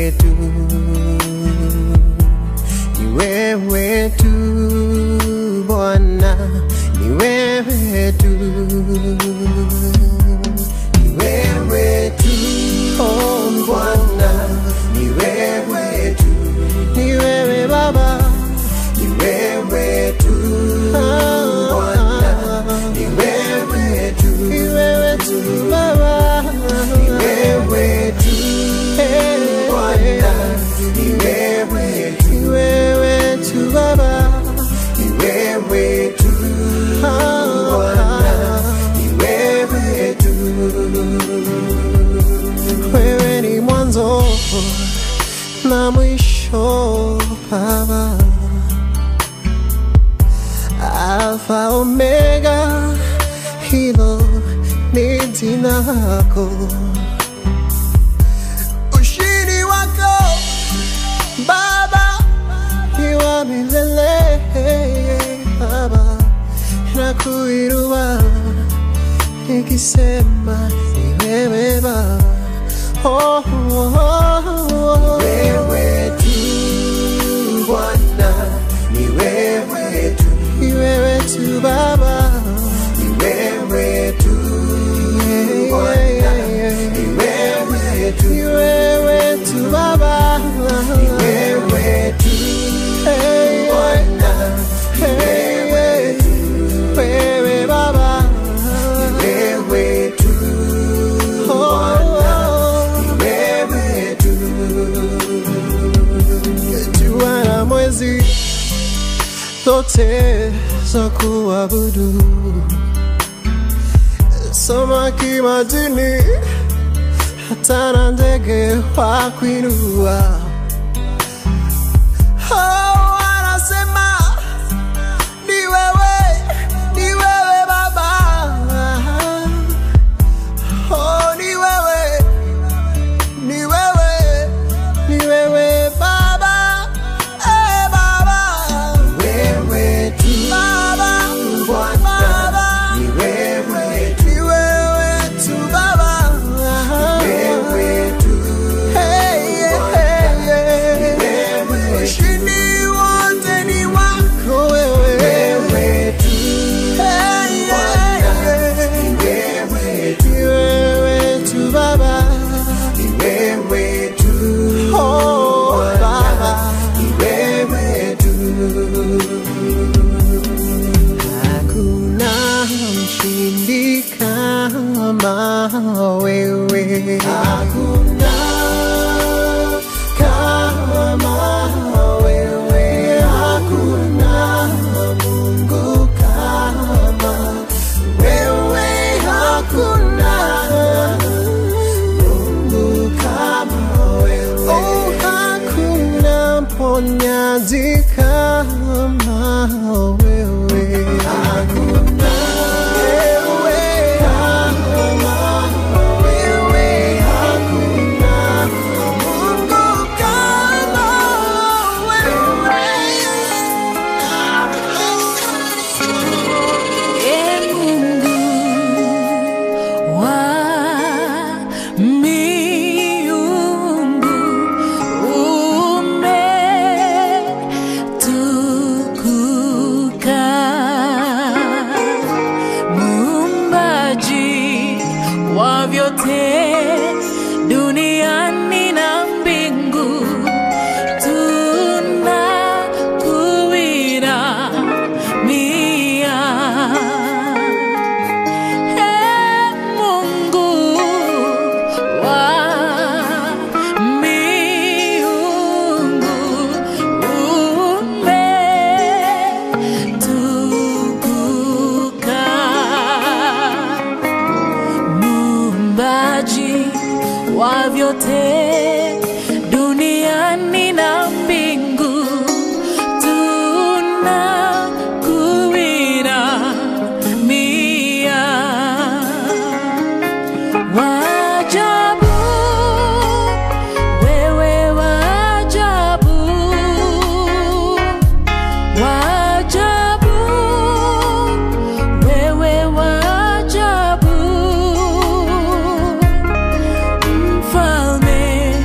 wewe tu, ni wewe tu Bwana, ni wewe tu, ni wewe tu oh Bwana, ni wewe tu, ni wewe Baba, ni wewe tu Bwana, ni wewe tu, ni wewe tu Baba, ni wewe tu Bwana, ni wewe tu, ni wewe tu Baba, ni wewe tu Bwana, ni wewe tu, wewe ni mwanzo na mwisho Baba. Alfa Omega, hilo ni jina lako. Ushindi wako Baba ni wa milele Baba, nakuinua nikisema ni wewe Baba. Oh, oh, oh, oh. Wewe tu Bwana, ni wewe tu, ni wewe tu Baba, ni wewe tu Bwana, ni wewe tu, ni wewe tu Baba, ni wewe tu Bwana, ni wewe tu, wewe Baba, ni wewe tu Bwana, ni wewe tu jua na mwezi zote za kuabudu, samaki majini, hata na ndege wa kuinua. Oh, wanasema ni wewe, ni wewe Baba. Oh, ni wewe ni wewe, ni wewe Baba, eh Baba, wewe tu Baba, Bwana, ni wewe tu, ni wewe tu Baba, wewe tu, hey, hey, hey, hey, ushindi wote ni wako wewe, wewe tu, hey, hey, hey, ni wewe tu, ni wewe tu Baba ni wewe tu oh, Baba, ni wewe tu. Hakuna mshindi kama wewe, hakuna kama wewe, hakuna Mungu kama wewe, hakuna Mungu kama wewe. Oh, hakuna mponyaji kama wewe. Hakuna wewe kama wewe. Hakuna Mungu kama wewe. Ee Mungu wa miungu, umetukuka. Muumbaji wa vyote duniani na mbingu, tunakuinamia. Ee Mungu wa miungu, umetukuka. Muumbaji wa vyote duniani na mbingu, tunakuinamia. Wajabu, wewe wajabu, wajabu, wewe wajabu, mfalme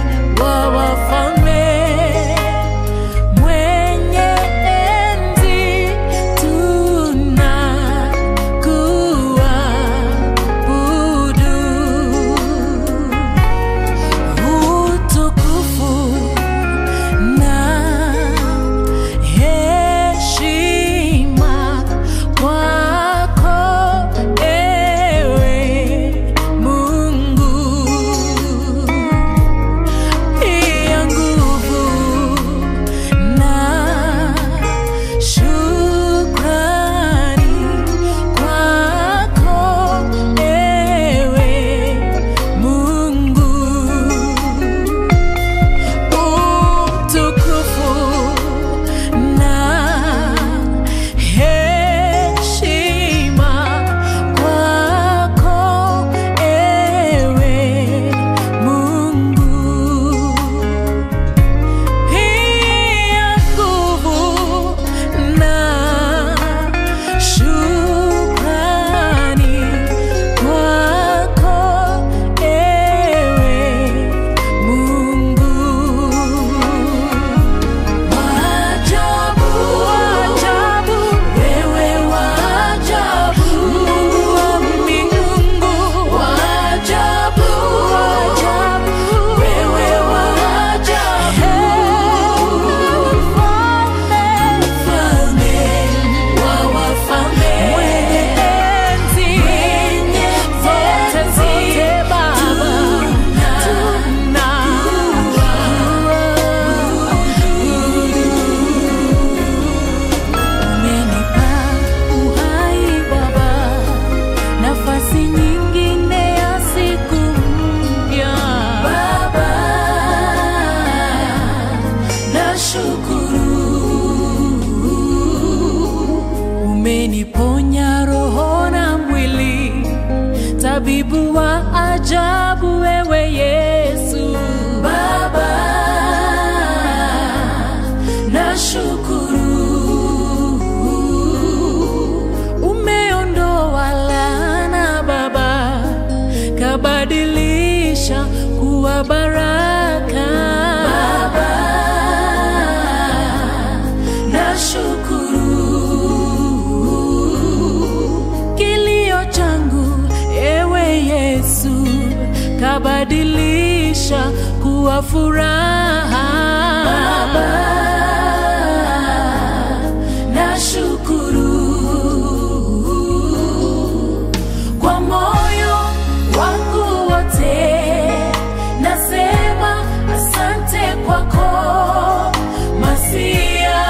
tabibu wa ajabu wewe Yesu Baba, nashukuru umeondoa laana Baba, kabadilisha kuwa baraka Baba, nashukuru kilio changu ewe Yesu, kabadilisha kuwa furaha Baba, nashukuru kwa moyo wangu wote, nasema asante kwako Masia,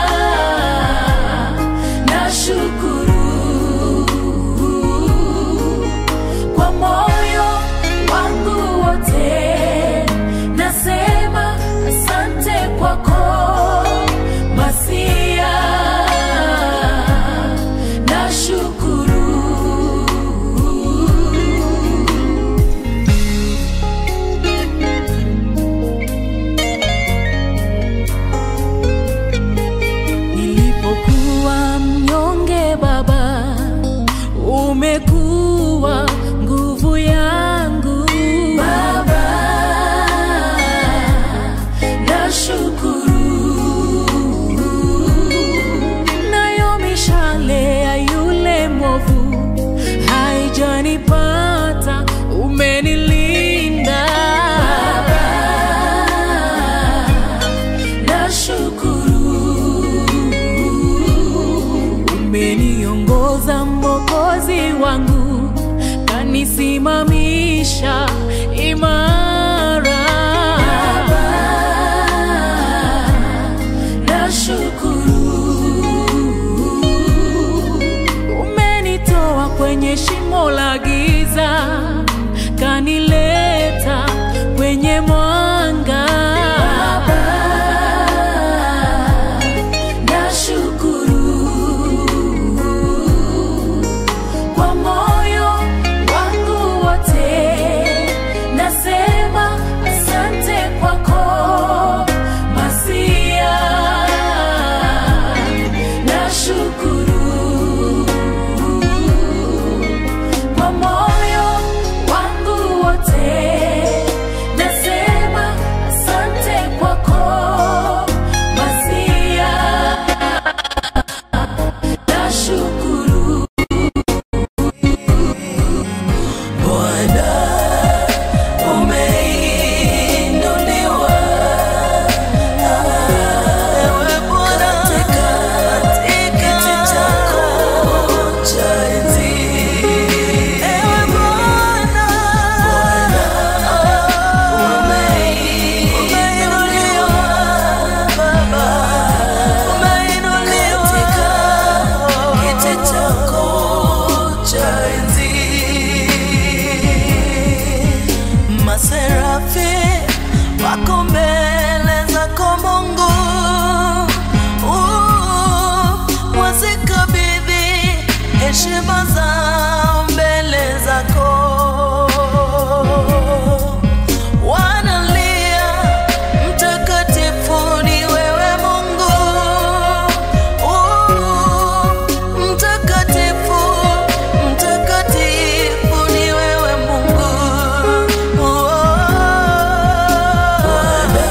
nashukuru kwa moyo wangu wote, nasema asante kwako Masia, nashukuru Nilipokuwa mnyonge Baba, umekuwa nguvu yangu Baba, nashukuru. Nayo mishale ya yule mwovu haijanipata, umenilinda Baba, nashukuru umeniongoza mwokozi wangu kanisimamisha imara Baba, nashukuru umenitoa kwenye shimo la giza kanileta kwenye mwanga Baba, nashukuru kwa moyo wangu wote, nasema asante kwako Masia, nashukuru kwa moyo wangu wote, nasema asante kwako Masia, nashukuru umeinuliwa ewe Bwana katika kiti chako cha enzi. Ewe Bwana, umeinuliwa Baba, umeinuliwa katika kiti chako cha enzi maserafi wako mbele zako Mungu, Uh, wazikabidhi heshima zao mbele zako, wanalia mtakatifu ni wewe Mungu, Uh, mtakatifu mtakatifu ni wewe Mungu. Bwana,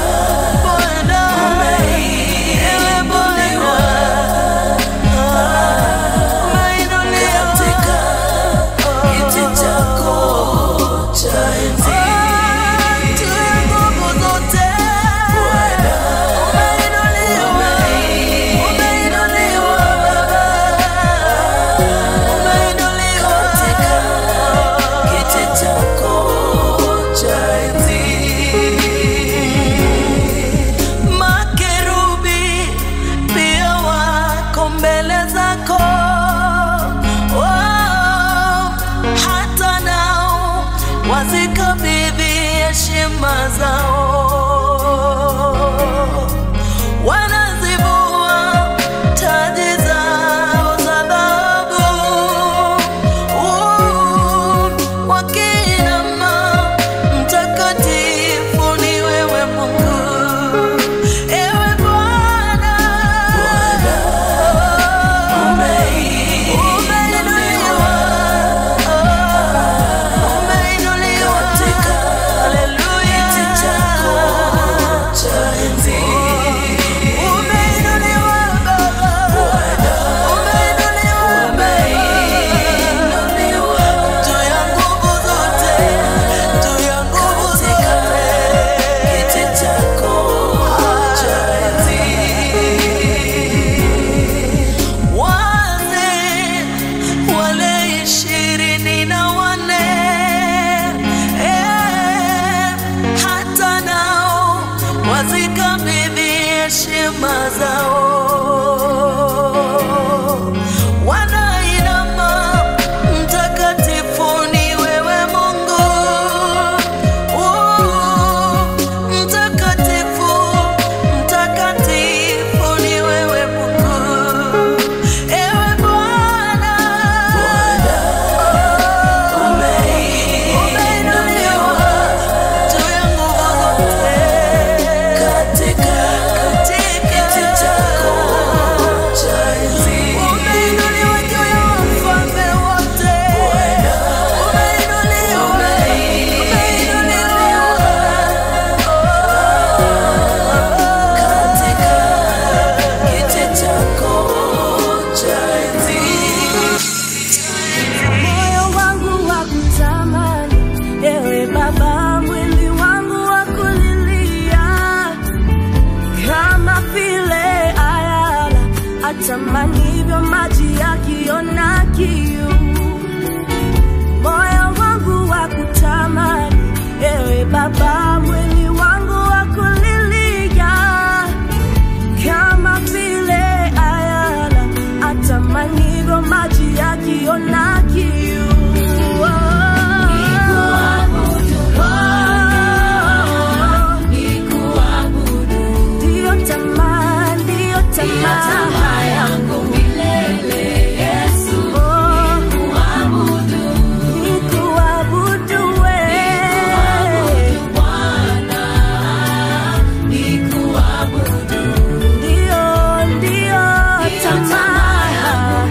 ewe Bwana, umeinuliwa katika kiti chako cha enzi. Tuwe nguvu zote. Umeinuliwa, umeinuliwa Baba. Umeinuliwa katika kiti chako cha enzi. Makerubi pia wako mbele zako, Oh, hata nao wazikabidhi heshima zao wanazivua taji zao za dhahabu Uh, heshima zao. Wanainama, mtakatifu ni wewe Mungu. Uh, Mtakatifu, mtakatifu ni wewe Mungu. Ewe Bwana, umeinuliwa juu ya nguvu zote. Katika kiti chako cha enzi. Umeinuliwa juu ya wafalme wote. Umeinuliwa, umeinuliwa. Katika kiti chako cha enzi. moyo wangu wa kutamani, ewe Baba, mwili wangu wa kulilia, kama vile ayala atamanivyo maji yakiona kiu. Moyo wangu wa kutamani, ewe Baba, mwili wangu wa kulilia, kama vile ayala atamanivyo maji yakiona kiu. Ndiyo tamaa, ndiyo tamaa yangu milele, Yesu. Nikuabudu wewe. Ndiyo, ndiyo tamaa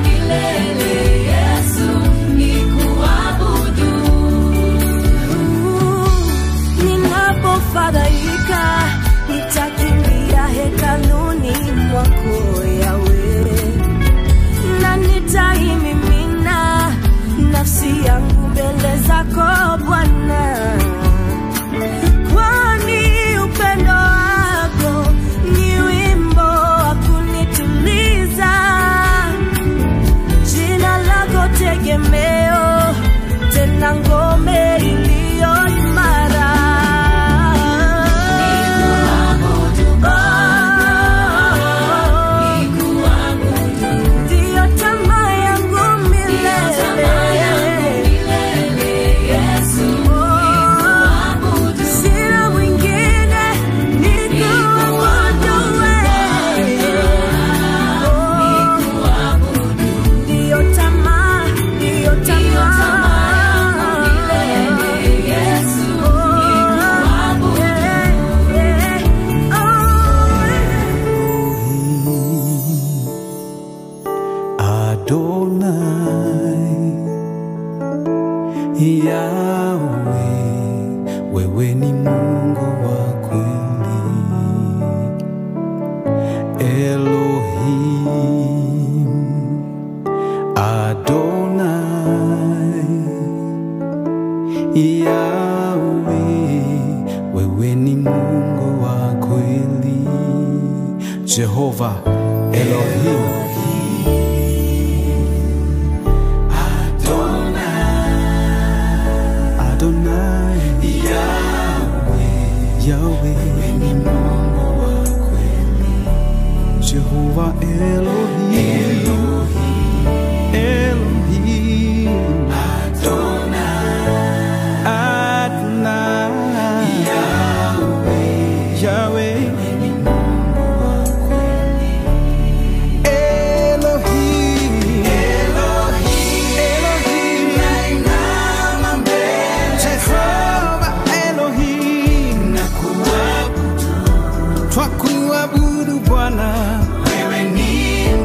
ninapofadhaika nitakimbia hekaluni mwako yawe na nitaimimina nafsi yangu mbele zako bwana kwani upendo wako ni wimbo wa kunituliza jina lako tegemeo tena ngome iliyo imara ndiyo tamaa yangu milele Oh, sina mwingine nikuabudu wewe. Oh, ndiyo tamaa, ndiyo tamaa. Oh, yeah, yeah. Oh, Adonai Yahweh, wewe ni Mungu wa kweli. Elohim Adonai Yahweh, wewe ni Mungu wa kweli. Jehova Elohim Adonai Yahweh Yahweh ni Mungu wa kweli Jehova Elohim Elohim Elohim Adonai Adonai Yahweh Yahweh ni Mungu wa kweli Elohim Elohim Elohim nainama mbele Jehova Elohim nakuabudu twakuabudu Bwana, wewe ni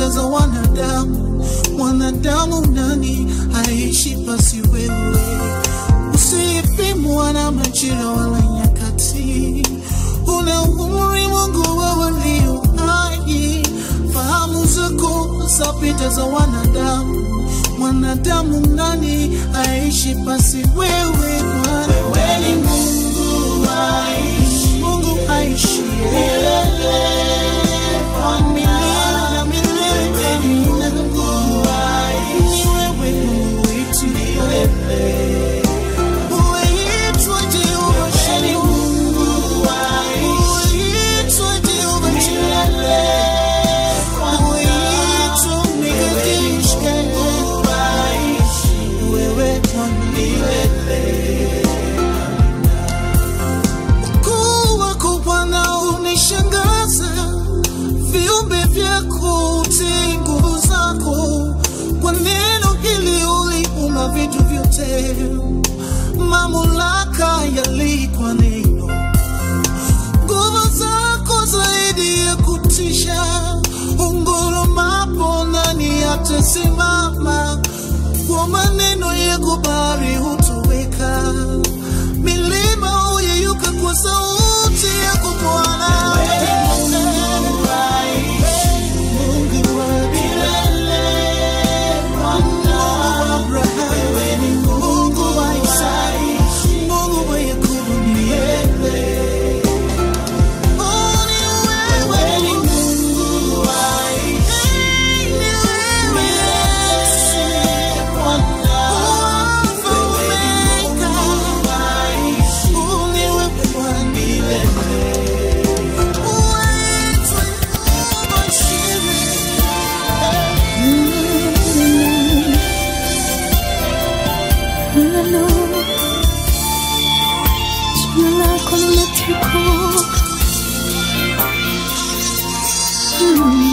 za wanadamu. Mwanadamu nani aishi pasi wewe? Usipimwa na majira wala nyakati, una umri Mungu wewe ndio hai. Fahamu zako zapita za wanadamu. Mwanadamu nani aishi pasi wewe? Bwana wewe ni Mungu aishi, Mungu aishi milele kwa milele na milele. Ni Mungu aishi, wewe Mungu wetu milele. Uitwa Jehova Shalom, uitwa Jehova Jireh. Uitwa Mikadesh, wewe Bwana milele. Ukuu wako Bwana unishangaza, viumbe vyako utii nguvu zako. Kwa neno hili uliumba vitu vyote, mamlaka yalikwa neno. Nguvu zako zaidi ya kutisha, ungurumapo nani atasimama? Kwa maneno yako bahari hutoweka, milima huyeyuka kwa sauti yako Bwana. Mungu wa milele, Mungu wa Abrahamu, Mungu wa Isaka, Mungu wa Yakobo milele. Oh, ni wewe ni Mungu wa Ni wewe Yesu, Alfa Omega. Oh, ni wewe Bwana milele. Uitwe Yehova Shire. Milele, jina lako limetukuka. Mm.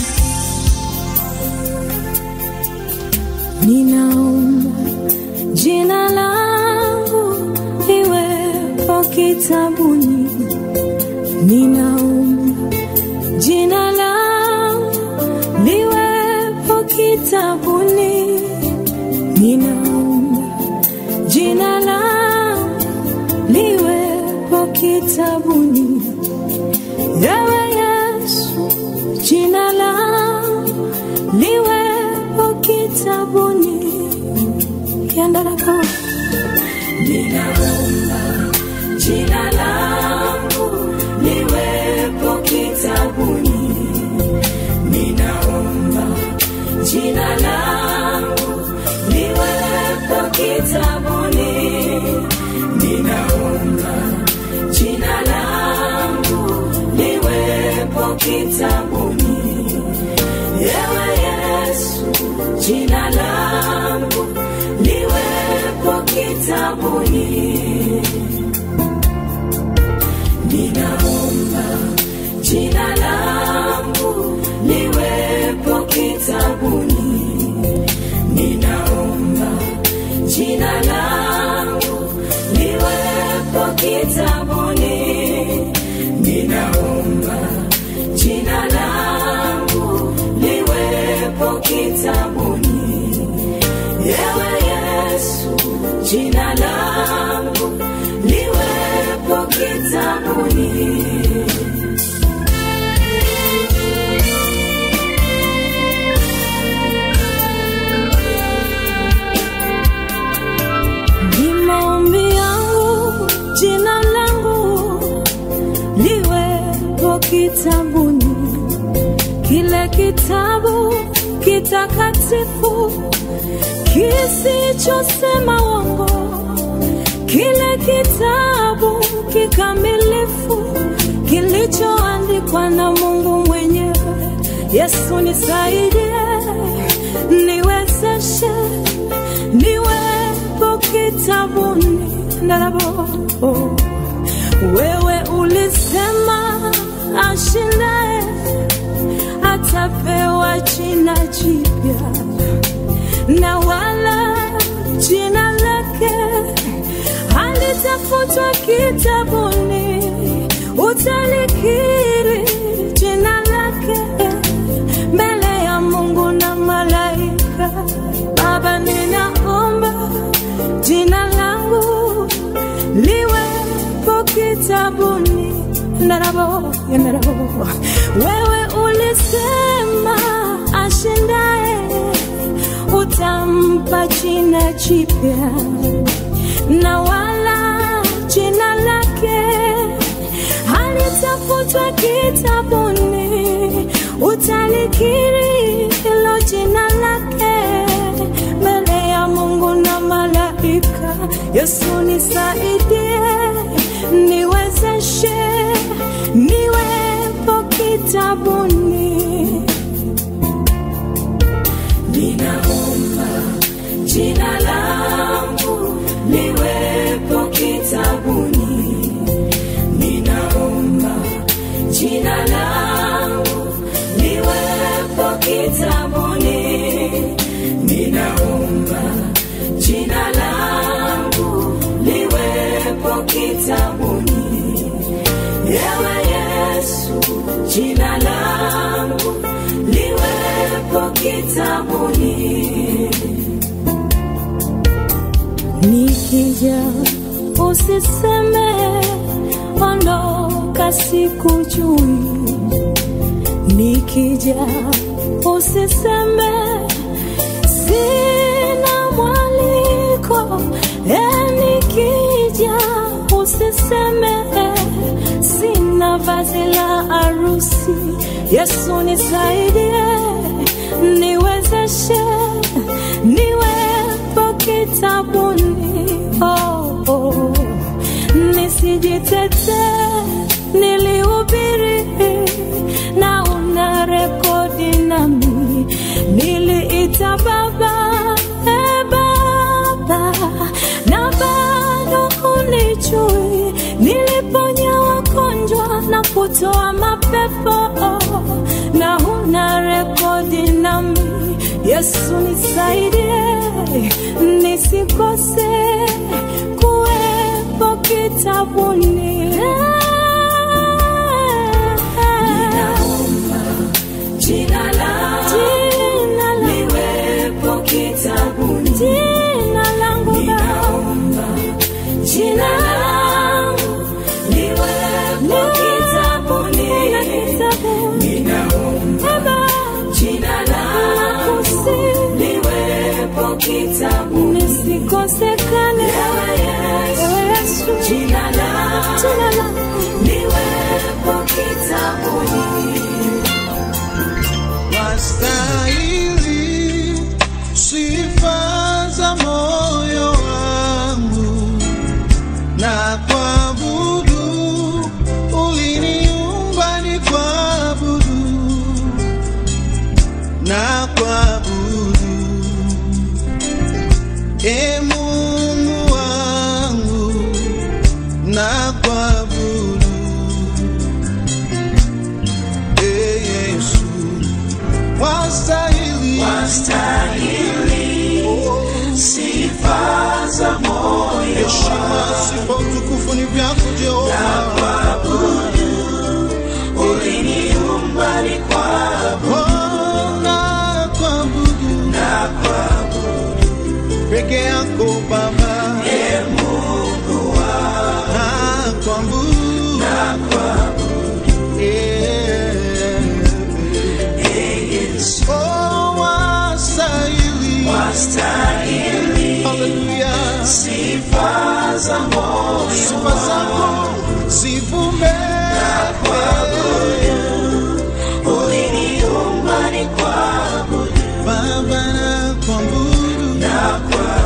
Ninaomba jina langu liwepo kitabuni, ninaomba jina langu liwepo kitabuni, ninaomba jina langu liwepo kitabuni. Ewe Yesu, jina langu liwepo kitabuni. Kianda lako ninaomba jina langu liwepo kitabuni. Ninaomba jina langu liwepo kitabuni. Ninaomba jina langu liwepo kitabuni. Ewe Yesu, jina langu liwepo kitabuni. Ninaomba jina langu liwepo kitabuni. Ninaomba jina langu liwepo kitabuni. Ninaomba jina langu liwepo kitabuni. Ewe Yesu, jina langu liwepo kitabuni. Ni maombi yangu jina langu liwepo kitabuni, kile kitabu kitakatifu kisichosema uongo, kile kitabu kikamilifu kilichoandikwa na Mungu mwenyewe. Yesu nisaidie, niwezeshe, niwepo kitabuni ndalabo wewe ulisema ashindaye atapewa jina jipya na wala jina lake halitafutwa kitabuni. Utalikiri jina lake mbele ya narabo narabo wewe ulisema ashindaye utampa jina jipya na wala jina lake halitafutwa kitabuni utalikiri hilo jina lake mbele ya mungu na malaika yesu nisaidie niwezeshe niwepo kitabuni ninaomba jina langu liwepo kitabuni ninaomba jina langu liwepo kitabuni ninaomba jina langu liwepo kitabuni ewe yesu jina langu liwepo kitabuni nikija usiseme ondoka sikujui nikija usiseme sina mwaliko e nikija usiseme sina vazi la arusi yesu nisaidie niwezeshe niwepo kitabuni oh, oh. nisijitete nilihubiri na una rekodi nami niliita baba e baba na bado unichui niliponya wagonjwa na kutoa mapepo na huna rekodi nami yesu nisaidie nisikose kuwepo kitabuni jina langu liwepo kitabuni jina langu naomba jina langu liwepo kitabuni ninaomba jina langu liwepo kitabuni nisikosekane ewe Yesu jina langu liwepo kitabuni wastahili sifa za moyo wangu na kuabudu uliniumba ni kuabudu na kuabudu e Mungu wangu na kuabudu e Yesu wastahili sifa za moyo heshima sifa utukufu ni vyako Jehova uliniumba ni kwa Oh, na kuabudu na kwa peke yako Baba e Mungu wa na kuabudu na kwa Eh, e Yesu oh, wastahili wastahili Haleluya sifa za moyo sifa zako zivume uliniumba ni kwa Baba na kuabudu na kwa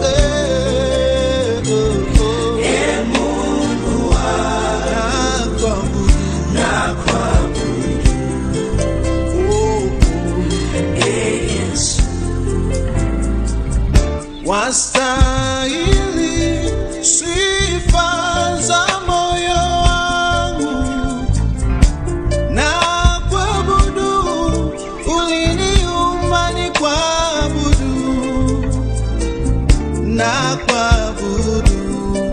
Eh, oh, oh. e Mungu wa na kuabudu na kwa Oh, oh. e Yesu wastahili sifa za moyo wangu na kuabudu uliniumba ni kuabudu na kuabudu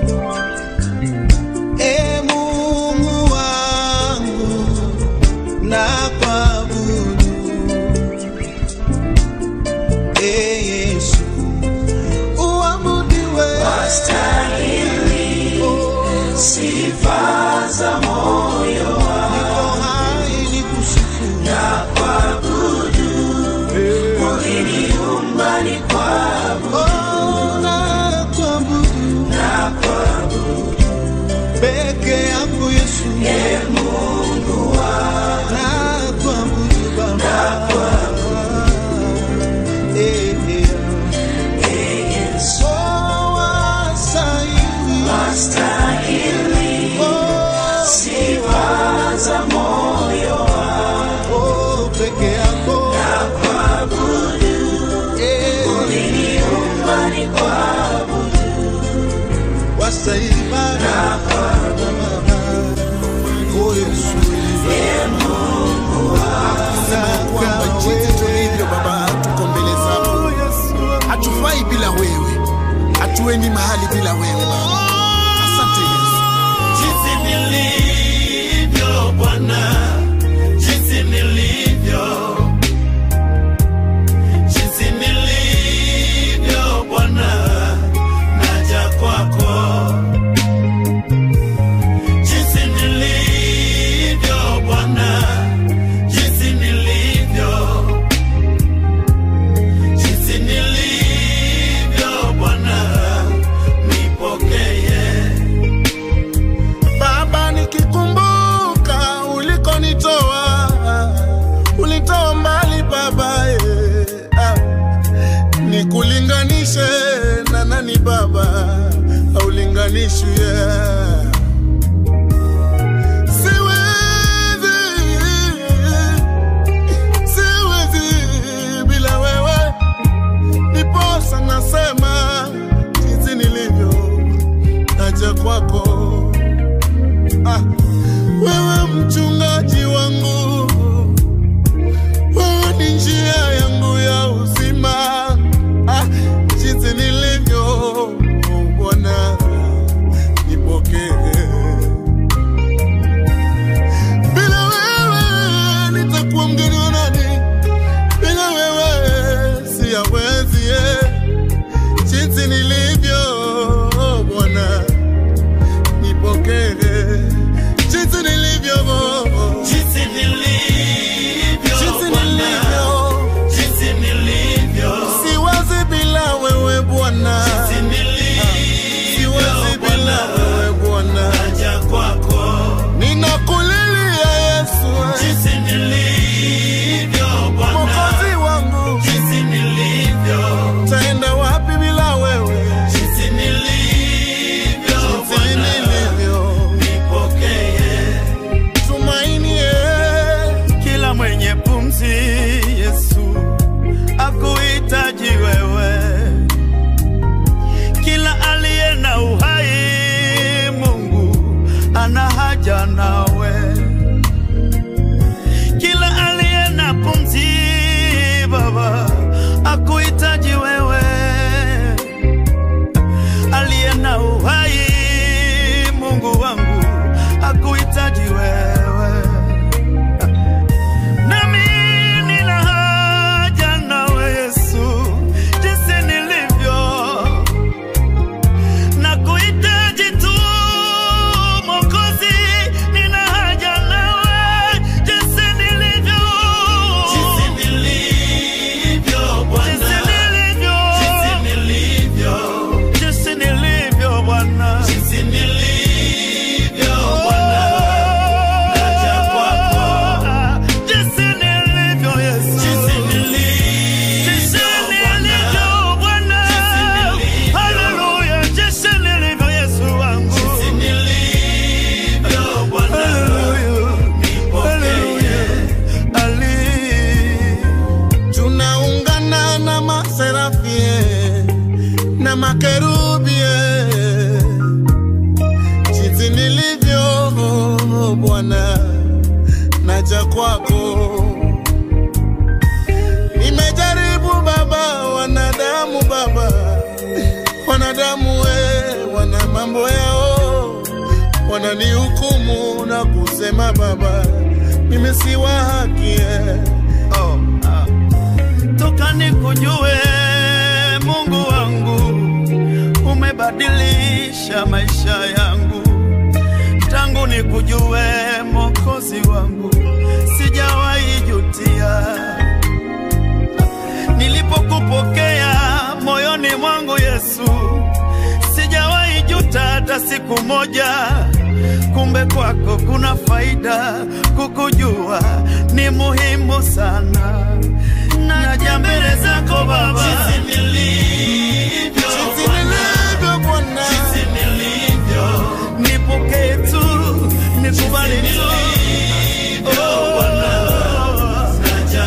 e Mungu wangu na kuabudu e Yesu uabudiwe wastahili oh. sifa za moyo peke yako Eh, wastahili ibada. Oh, Yesu. Sema kwamba jinsi tulivyo Baba, tuko mbele zako, hatufai bila wewe, hatuendi mahali bila wewe Baba. Asante Yesu. Jinsi nilivyo Bwana, jinsi nilivyo, jinsi nilivyo Bwana, naja kwako. Jinsi nilivyo Bwana, jinsi nilivyo, jinsi nilivyo Bwana, nipokee. Baba, nikikumbuka ulikonitoa, ulitoa mbali Baba, eh, ah. nikulinganishe na nani Baba, haulinganishwi yeah. Siwezi, siwezi bila wewe, niposa nasema jinsi nilivyo, naja kwako Ah, wewe mchungaji wangu, wewe ni njia yangu ya uzima. Ah, jinsi nilivyo Bwana, nipokee. Bila wewe nitakuwa mgeni wa nani? Bila wewe siyawezi. eh. Jinsi nilivyo Bwana nipokee jinsi nilivyo Jinsi nilivyo jinsi Bwana, nilivyo jinsi nilivyo, siwazi bila wewe Bwana jinsi nilivyo siwazi bila Bwana, wewe Bwana naja kwako. ninakulilia Yesu Jinsi nilivyo Bwana, mwokozi wangu jinsi nilivyo, taenda wapi bila wewe jinsi nilivyo jinsi Bwana, nilivyo nipokee. tumaini eh. Kila mwenye pumzi Yesu akuhitaji wewe, kila aliye na uhai Mungu ana haja nawe, kila aliye na pumzi Baba akuhitaji wewe, aliye na uhai Mungu wangu akuhitaji wewe nami nina haja nawe Yesu, jinsi nilivyo na kuhitaji tu Mwokozi, nina haja nawe jinsi nilivyo, jinsi nilivyo Bwana, jinsi nilivyo, jinsi nilivyo Bwana, jinsi nilivyo Bwana naja kwako. Jinsi nilivyo Yesu. Jinsi nilivyo Bwana. Haleluya. Jinsi nilivyo Yesu wangu. Haleluya. Haleluya. Ali. tunaungana na maserafie na makerubie jinsi nilivyo Bwana, naja kwako. Nimejaribu Baba, wanadamu Baba, wanadamu we, wana mambo yao, wananihukumu na kusema Baba, mimi si wa haki eh. Oh, ah. Toka nikujue Mungu wangu, umebadilisha maisha yangu. Tangu nikujue Mwokozi wangu, sijawahi jutia. Nilipokupokea moyoni mwangu Yesu, sijawahi juta hata siku moja. Kumbe kwako kuna faida, kukujua ni muhimu sana. Naja mbele zako Baba, jinsi nilivyo, Jinsi nilivyo Bwana, nipokee tu, nikubali tu. Oh,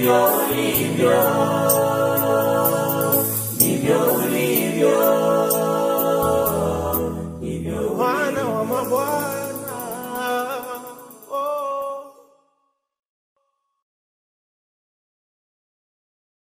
ndivyo ulivyo